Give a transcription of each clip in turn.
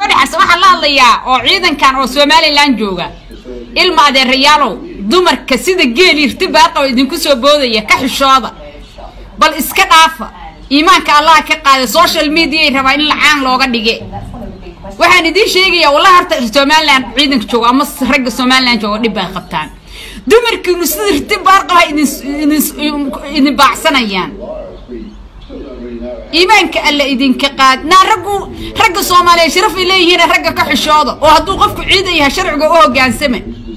dhexas waxaan la hadlayaa oo ciidankan oo somalilan jooga ilma adeerayaalow dumarka sida geel irti baarqaba idinku soo boodaya ka xishooda bal iska dhaafa iimaanka allaha ka qaada social mediaay rabaa in lacaan looga dhige waxaan idiin sheegayaa wallahi horta somalilan ciidanka jooga ama ragga somalilan jooga dhib bay qabtaan dumarkiinu sida irti baarqaba idin idin baacsanayaan iimaanka alla idinka qaad naa raggu ragga soomaaliya sharafay leeyihiin ragga ka xishooda oo hadduu qofku ciidan yahay sharciga u hogaansama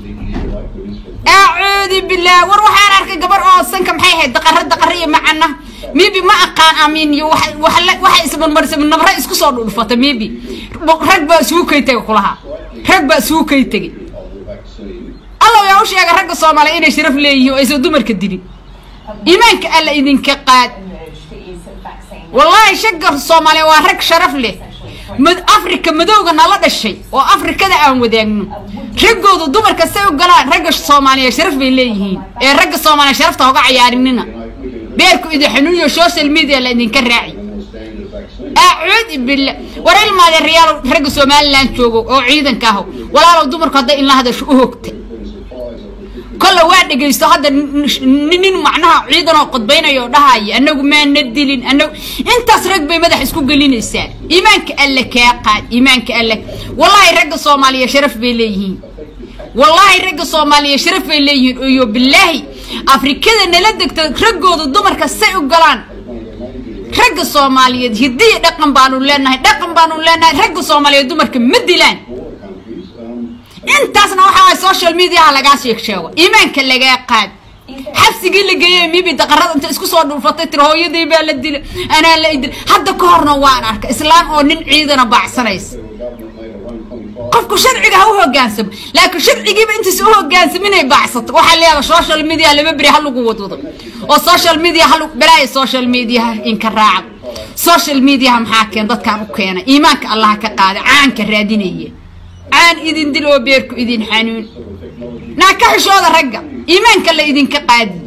acuudu billaah war waxaan arkay gabar oo sanka maxay ahayd daqaro daqaro iyo macana mibi ma aqaan amiin iyo waxay ismarmarisa nabra isku soo dhulfata mibi rag baa isugu kay tegay kulaha rag baa isugu kay tegay alla yaa u sheega ragga soomaaliya inay sharaf leeyihiin oo aysan dumarka dilin iimaanka alla idinka qaad wallaahi shagga soomaaliya waa rag sharaf leh afrika madowga nala dhashay oo afrikada aan wadaagno raggoodu dumarka say u galaan ragga soomaaliya sharaf bay leeyihiin ee ragga soomaaliya sharafta hoga cayaarinina beerku idin xanuuniyo social media la idinka raaci acuud billah war ilmaade riyaal ragga somaliland joogo oo ciidanka aho walaalow dumarku hadday inla hadasho u hogta kolle waa dhegaysto hadda nin macnaha ciidan oo qodbaynayo oo dhahaya anagu maana dilin anagu intaas rag bay madax isku gelinaysaa iimaanka alle kaa qaad iimaanka alle wallaahi ragga soomaaliya sharaf bay leeyihiin wallaahi ragga soomaaliya sharaf bay leeyihiin iyo bilaahi afrikada nala degta raggooda dumarka say u galaan ragga soomaaliyeed hidiya dhaqan baanu leenahay dhaqan baanu leenahay ragga soomaaliyeed dumarka ma dilaan intaasna waxaa social mediaha lagaa sheeg sheego iimaanka lagaa qaad xabsigii la geeyey mibi daqarada inta isku soo dhulfatay tiri hooyadii baa la dilay anaa la idil hadda ka horna waan arka islaan oo nin ciidana baacsanaysa qofku sharciga ha u hogaansamo laakiin sharcigiiba intiisa u hogaansaminay baacsato waxaa leedaha social media lama beri ha lagu wadwado oo social media ha balaaya social mediaha inka raaca social mediaha maxaa keen dadkaan u keena iimaanka allaha ka qaada caanka raadinaya caan idin dil oo beerku idin xanuun naa ka xishooda ragga iimaanka la idinka qaadi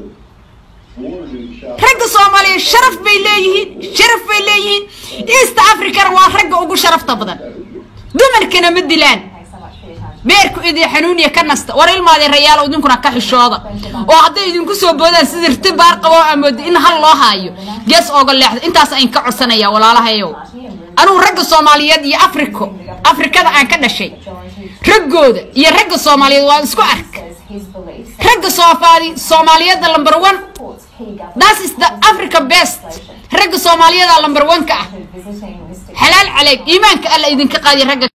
ragga soomaaliya sharaf bay leeyihiin sharaf bay leeyihiin east africana waa ragga ugu sharafta badan dumarkana ma dilaan beerku idin xanuuniya ka nasta war ilmaadee rayaalo idinkuna ka xishooda oo hadday idinku soo boodaan sida rti baar qabo amooda in hal loo haayo gees ooga leexda intaas ayn ka codsanaya walaalahayow anugu ragga soomaaliyeed iyo africo afrikada aan ka dhashay raggooda iyo ragga soomaaliyeed waan isku ark ragga soomaaliyeedda lumber one das is the africa best ragga soomaaliyeeda lumber one ka ah xalaal caleeg iimaanka alla idinka qaadiya ragga